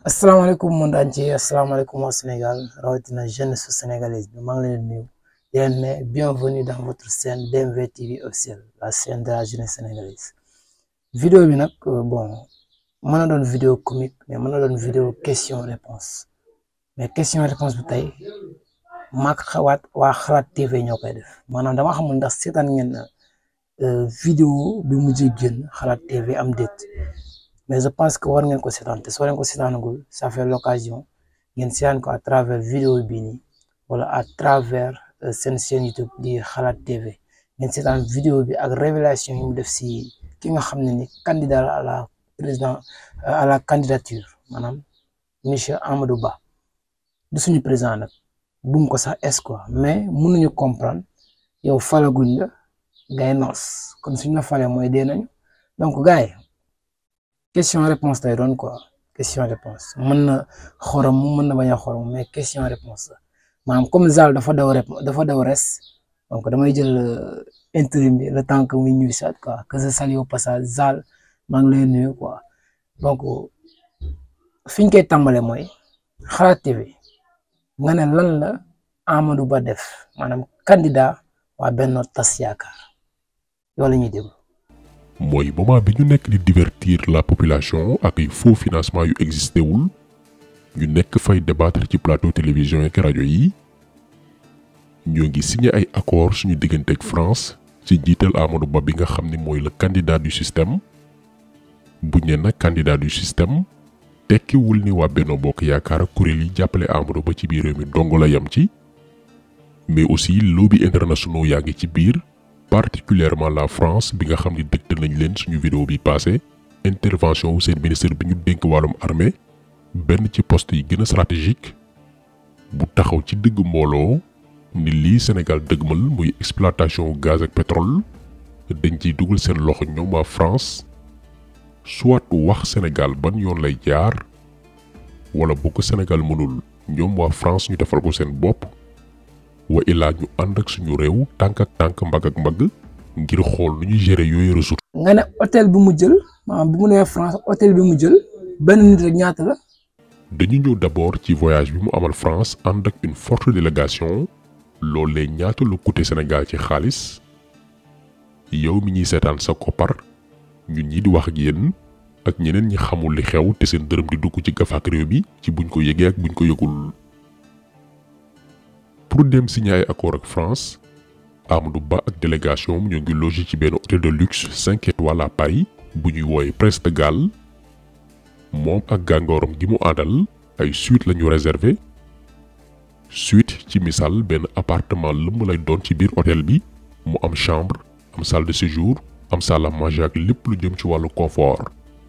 asalaamaaleykum monde entier asalaamaaleykum au Sénégal rawatina jeunesse sénégalaise bi maa ngi leen di nuyu di leen ne bienvenue dans votre chaîne DMV TV officiel la chaîne de la jeunesse sénégalaise vidéo bi nag bon mën na doon vidéo comique mais mën na doon vidéo question réponse mais question réponse bi tey maak xawaat waa xalaat TV ñoo koy def maanaam dama xamul ndax seetaan ngeen vidéo bi mujjee génn xalaat TV am déet mais je pense que war ngeen ko seetaan te soo leen ko seetaanagul ça fait l'occasion ngeen seetaan ko à travers vidéo bii nii wala à travers seen chaîne YouTube di xalaat TV ngeen seetaan vidéo bi ak révélation yi mu def si ki nga xam ne ni candidat à la président à la candidature maanaam monsieur Amadou Ba du suñu président nag bum ko sax est quoi mais mënuñu comprendre yow falaguñ la ngay noos kon suñ la falee mooy dee nañu donc gars yi question réponse lay doon quoi question réponse mën na xorom mën na bañ a xorom mais question réponse la maanaam comme Zal dafa daw rep dafa daw res donc damay jël intérim bi le temps que muy ñuy saat quoi que je salue au passage Zal maa ngi lay nuyu quoi donc fi ñu koy tàmbale mooy xalaat TV nga ne lan la Amadou Ba def maanaam candidat waa Benno Tas Yaakaar yow la ñuy déglu mooy moment bi ñu nekk di divertir la population ak ay faux financement yu existé wul ñu nekk fay débattre ci plateau télévision ak rajo yi ñoo ngi signé ay accord suñu diggante ak France ci jiital Amadou Ba bi nga xam ni mooy le candidat du système buñ ne nag candidat du système tekkiwul ni waa Benno Bokk Yaakaar kuréel yi jàppale Amadou Ba ci biir réew mi dong la yam ci mais aussi lobby internationaux yaa ngi ci biir. particulièrement la France bi nga xam ni dëgtal nañ leen suñu vidéo bi passé intervention wu seen ministre bi ñu dénk wàllum armée benn ci poste yi gën a stratégique bu taxaw ci dëgg mbooloo ni lii Sénégal dëgmal muy exploitation gaz ak pétrole dañ ciy dugal seen loxo ñoom waa France soit wax Sénégal ban yoon lay jaar wala bu ko Sénégal mënul ñoom waa France ñu defal ko seen bopp wa ilaa ñu ànd ak suñu réew tànk ak tànk mbagg ak mbagg ngir xool nu ñuy gérer yooyu ressources. nga ne hôtel bi mu jël maanaam bi mu nee France hôtel bi mu jël benn nit rek ñaata la. dañu ñëw d'abord ci voyage bi mu amal France ànd ak une forte délégation loolee ñaata lu coûté Sénégal ci xaalis yow mi ñuy seetaan sa koppar ñun ñi di wax ak yéen ak ñeneen ñi xamul li xew te seen dërëm di dugg ci gafaak réew mi ci buñ ko yëgee ak buñ ko yëgul. pour dem signer ay accord ak France Amadou Ba ak délégation am ñoo ngi logé ci benn hôtel de luxe cinq étoiles à Paris bu ñuy wooye Prince de Galles moom ak gàngooram gi mu àndal ay suite la ñu réservé suite ci misaal benn appartement lëmm lay doon ci biir hôtel bi mu am chambre am salle de séjour am salle à manger ak lépp lu jëm ci wàllu confort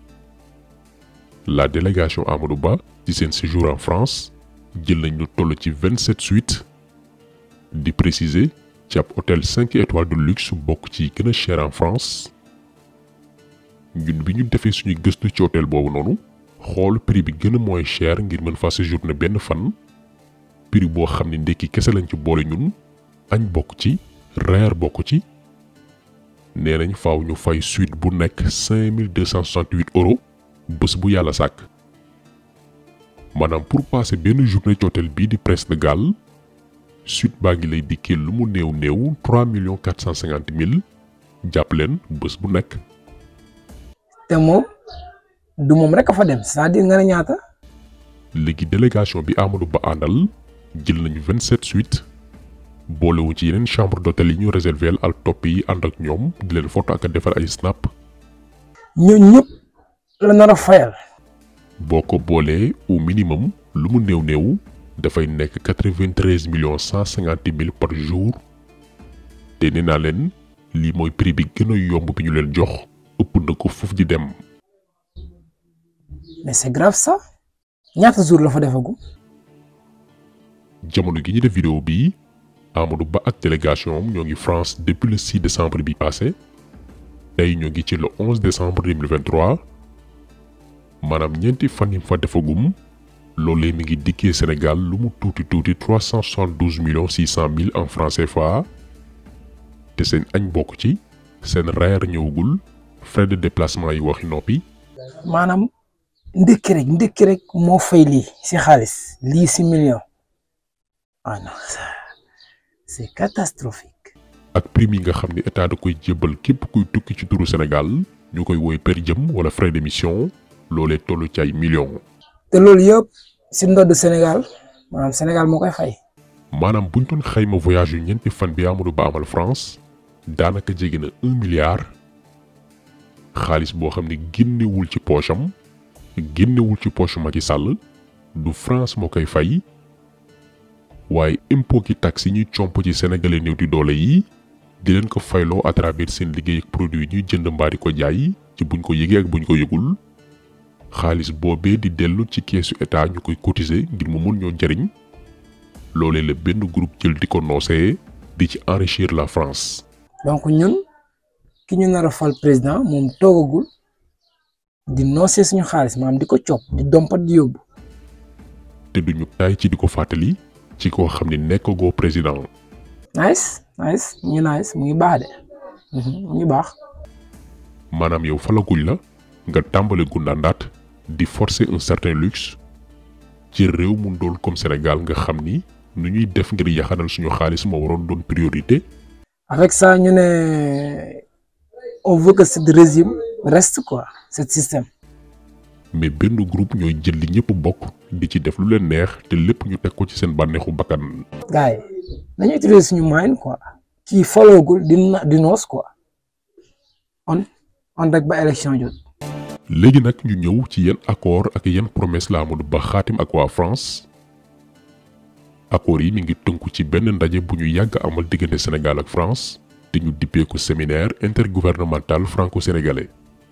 la délégation Amadou Ba ci seen séjour en France jël nañ lu toll ci vingt-sept suites di préciser ci ab hôtel cinq étoiles de luxe bokk ci gën a cher en France ñun bi ñu defee suñu gëstu ci hôtel boobu noonu xool prix bi gën a mooy cher ngir mën fa séjourner benn fan prix boo xam ne ndekki kese lañ ci boole ñun añ bokk ci reer bokk ci nee nañ faaw ñu fay suite bu nekk cinq mille deux cent soixante-huit euros bés bu yàlla sàkk maanaam pour passer benn journée ci hôtel bii di Prince de Galles suite baa ngi lay dikkee lu mu néew néew trois millions quatre cent cinquante mille jàpp leen bés bu nekk. te moom du moom rek a fa dem c'est-à-dire nga ne ñaata. léegi délégation bi Amadou Ba àndal jël nañu vingt sept suites boolewu ci yeneen chambre d'hôtel yi ñu réservé al topp yi ànd ak ñoom di leen photo ak a defal ay snap. ñooñu ñëpp la nar a fayal. boo ko boolee au minimum lu mu néew néew. dafay nekk quatre-vingt-treize millions cent cinquante mille par jour te nee naa leen lii mooy prix bi gën a yomb bi ñu leen jox ëpp na ko foofu di dem. mais c'est grave ça ñaata jour la fa defagu. jamono gi ñu def vidéo bii Amadou Ba ak délégation am ñoo ngi France depuis le 6 décembre bi passé tey ñoo ngi ci le 11 décembre 2023 maanaam ñeenti fan yi fa defagum. loolee mi ngi dikkee Sénégal lu mu tuuti tuuti trois cent soixante douze millions six cent mille en francs CFA te seen añ bokk ci seen reer ñëwagul frais de déplacement yi waxi noppi. maanaam ndékki rek ndékki rek moo fay lii si xaalis lii si million ah non c'est catastrophique. ak prime yi nga xam ne état da koy jébbal képp kuy tukki ci turu Sénégal ñu koy woy per diem wala frais d'émission loolee toll ci ay millions. te loolu yëpp si ndodd Sénégal maanaam Sénégal moo koy fay. maanaam buñ doon xayma voyage yu ñeenti fan bi Amadou Ba amal France daanaka jege na un milliard xaalis boo xam ne génnewul ci poche am génnewul ci poche Macky Sall du France moo koy fay waaye impôt ki taxe yi ñuy comp ci sénégalais néew di doole yi di leen ko fayloo à travers seen liggéey ak produit ñuy jënd mbaa di ko jaay ci buñ ko yëgee ak buñ ko yëgul xaalis boobee di dellu ci keesu état ñu koy cotiser ngir mu mun ñoo jariñ loolee la benn groupe jël di ko noosee di ci enrichir la France. donc ñun ki ñu nar a fal président moom toogagul di noosee suñu xaalis maanaam di ko copp di dompat di yóbbu. te duñu taay ci di ko fàttali ci koo xam ne nekkagoo président. nice nice mu ngi nice mu ngi baax de mu ngi baax. maanaam yow falaguñ la nga tàmbale gundaandaat di forcer un certain luxe ci réew mu ndóol comme Sénégal nga xam ni nu ñuy def ngir yaxanal suñu xaalis moo waroon doon priorité. avec ça ñu ne on veut que ce régime reste quoi ce système. mais benn groupe ñooy jël li ñëpp bokk di ci def lu leen neex te lépp ñu teg ko ci seen bànneexu bakkan. gars yi nañu utiliser suñu moyen quoi. kii faloogul di na di noos quoi on on rek ba élection jot. léegi nag ñu ñëw ci yenn accord ak yenn promesse la Amadou Ba xaatim ak waa France accord yi mi ngi tënku ci benn ndaje bu ñu yàgg amal diggante Sénégal ak France te ñu dippee ko séminaire intergouvernemental franco-sénégalais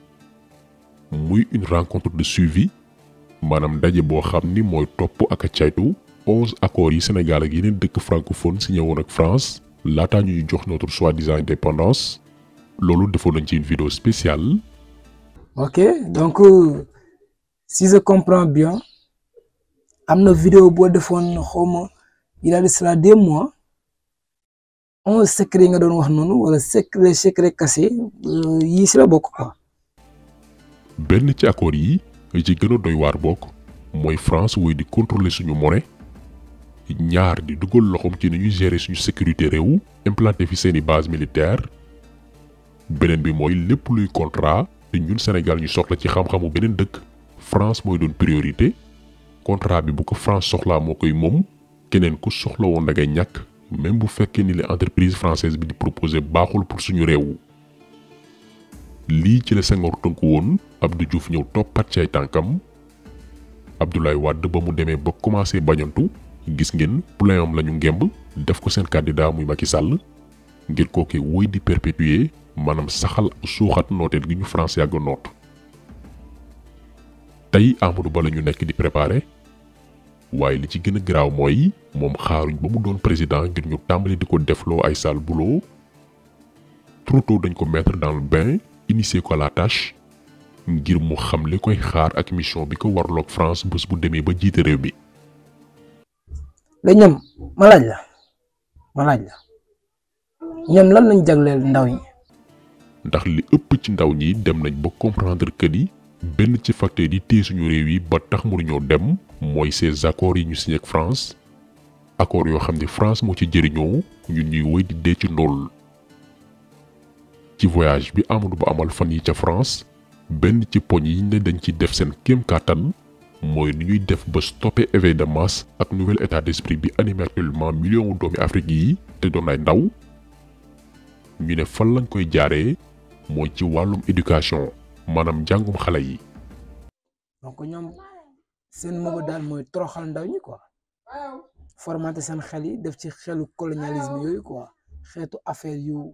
muy une rencontre de suivi maanaam ndaje boo xam ni mooy topp ak a caytu onze accords yi Sénégal ak yeneen dëkk francophone signé woon ak France laataa ñuy jox notre soi-disant indépendance loolu defoon nañ ci une vidéo spéciale. ok donc si je comprends bien am na vidéo boo defoon xawma il y a de cela deux mois onze secret yi nga doon wax noonu wala secret secret cassé yii si la bokk quoi. benn ci accord yi ci gën a doy waar bokk mooy France woy di contrôler suñu monnaie ñaar di dugal loxoom ci ni ñuy gérer suñu sécurité réew implanté fi seeni base militaire beneen bi mooy lépp luy contrat te ñun Sénégal ñu soxla ci xam-xamu beneen dëkk France mooy doon priorité contrat bi bu ko France soxlaa moo koy moom keneen ku soxla woon da ngay ñàkk même bu fekkee ni la entreprise française bi di proposer baaxul pour suñu réew. lii ci la Senghor tënku woon Abdou Diouf ñëw toppat ci ay tànkam Abdoulaye Wade ba mu demee ba commencé bañantu gis ngeen plein am la ñu ngemb def ko seen candidat muy Macky Sall ngir kooke woy di perpétuer maanaam saxal suuxat nooteel gi ñu France yàgg noot tey Amadou Ba la ñu nekk di préparer waaye li ci gën a garaaw mooy moom xaaruñ ba mu doon président ngir ñu tàmbali di ko defloo ay sale boulot trop tôt dañ ko mettre dans le bain initier ko la tâche ngir mu xam li koy xaar ak mission bi ko warloog France bés bu demee ba jiite réew mi. la ñoom ma laaj la ma laaj la ñoom lan lañ jagleel ndaw yi. ndax li ëpp ci ndaw ñi dem nañ ba comprendre que ni benn ci facteur yi téye suñu réew yi ba tax mënuñoo dem mooy ces accords yi ñu signé ak France accords yoo xam ne France moo ci jëriñoo ñun ñuy woy di dee ci ndóol. ci voyage bi Amadou Ba amal fan yi ca France benn ci poñ yi ne dañ ci def seen kéem kàttan mooy ni ñuy def ba stopper éveil de masse ak nouvel état d'esprit bi animé actuellement million doomi Afrique yi te doon ay ndaw ñu ne fan lañ koy jaaree mooy ci wàllum éducation maanaam njàngum xale yi. donc ñoom seen mëba daal mooy toroxal ndaw ñi quoi formaté seen xel yi def ci xelu colonialisme yooyu quoi xeetu affaire yu.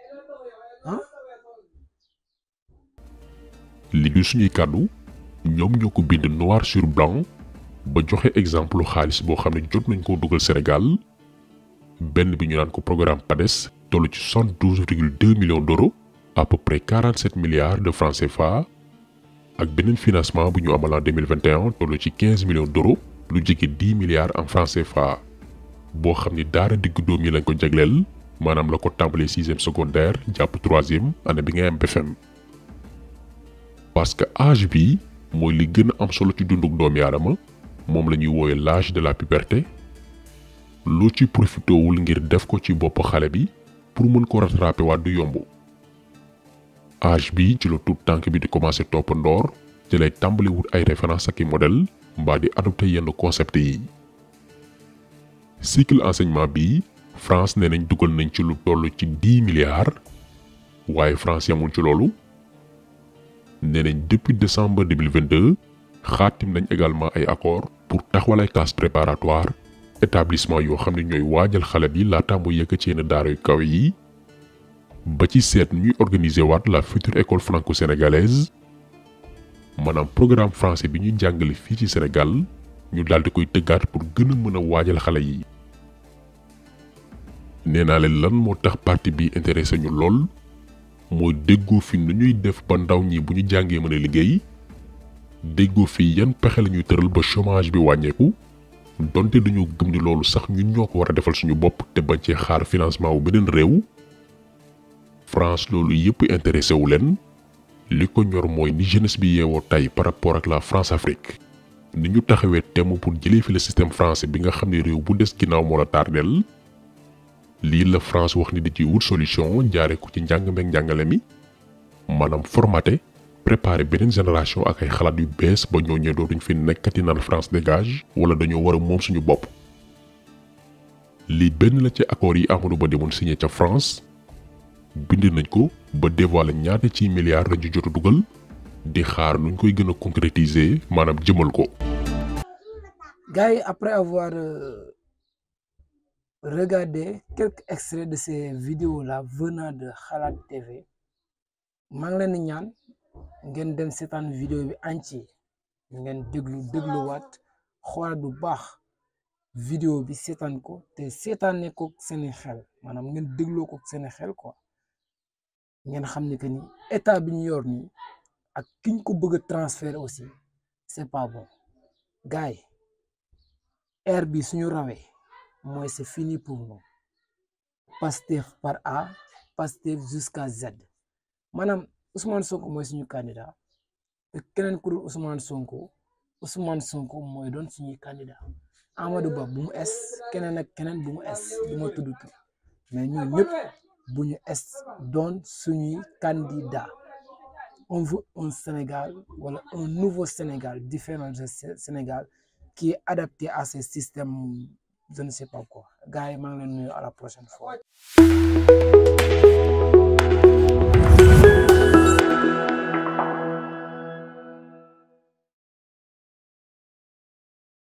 li du suñuy kàddu ñoom ñoo ko bind noir sur blanc ba joxe exemple xaalis boo xam ne jot nañ koo dugal Sénégal benn bi ñu naan ko programme PADES toll ci soixante douze virgule deux millions d'euros à peu près quarante sept milliards de francs CFA ak beneen financement bu ñu amal en deux mille vingt et un toll ci quinze millions d'euros lu jege dix milliards en francs CFA boo xam ni daara diggu doom yi lañ ko jagleel maanaam la ko tàmbalee sixième secondaire jàpp troisième année bi ngay am BFM parce que âge bi mooy li gën a am solo ci dunduk doomi aadama moom la ñuy wooye l'âge de la puberté loo ci profitowul ngir def ko ci bopp xale bi pour mën ko rattraper waat du yomb âge bi ci la tout tànk bi di commencer topp ndoor ci lay tàmbali wut ay référence ak i modèle mbaa di adopté yenn concept yi cycle enseignement bi France nee nañ dugal nañ ci lu toll ci dix milliards waaye France yamul ci loolu nee nañ depuis décembre 2022 xaatim nañ également ay accord pour taxawal ay classes préparatoires établissement yoo xam ne ñooy waajal xale bi laata mu yëkk ci yenn daara yu kawe yi ba ci seet ñuy organiser waat la future école franco-sénégalaise maanaam programme français bi ñuy jàngale fii ci Sénégal ñu daal di koy tëggaat pour gën a mën a waajal xale yi nee naa leen lan moo tax parti bi intéressé ñu lool mooy déggoo fi nu ñuy def ba ndaw ñi bu ñu jàngee mën a liggéey déggoo fi yan pexe la ñuy tëral ba chômage bi wàññeeku donte dañoo gëm ni loolu sax ñun ñoo ko war a defal suñu bopp te bañ cee xaar financement wu beneen réew France loolu yëpp intéressé wu leen li ko ñor mooy ni jeunesse bi yeewoo tey par rapport ak la France Afrique ni ñu taxawee temm pour jëlee fi le système français bi nga xam ne réew bu des ginnaaw moo la tardeel lii la France wax ni di ci wut solution jaare ko ci njàng meeg njàngale mi maanaam formaté préparé beneen génération ak ay xalaat yu bees ba ñoo ñee dootuñ fi nekkati naan France dégage wala dañoo war a moom suñu bopp lii benn la ci accords yi Amadou Ba demoon signé ca France bind nañ ko ba dévoiler ñaata ci milliards lañu jot a dugal di xaar nuñ koy gën a concrétiser maanaam jëmal ko. gars yi après avoir euh, regardé quelques extraits de ces vidéos là venant de Xalaat TV maa ngi leen di ñaan ngeen dem seetaan vidéo bi entier ngeen déglu dégluwaat xoolaat bu baax vidéo bi seetaan ko te seetaanee ko seeni xel maanaam ngeen dégloo ko seeni xel quoi ngeen xam ni que ni état bi ñu yor nii ak kiñ ko bëgg a transférer aussi c'est pas bon gars yi air bi suñu rawee mooy c'est fini pour nous Pastef par A Pastef jusqu'à Z maanaam Ousmane Sonko mooy suñu candidat te keneen ku dul Ousmane Sonko Ousmane Sonko mooy doon suñuy candidat Amadou Ba bu mu es keneen ak keneen bu mu es du ma tudd tur mais ñun ñëpp bu ñu es doon suñuy candidat on veut un Sénégal wala un nouveau Sénégal différent de Sénégal qui est adapté à ce système je ne sais pas quoi gars yi maa ngi leen nuyu à la prochaine fois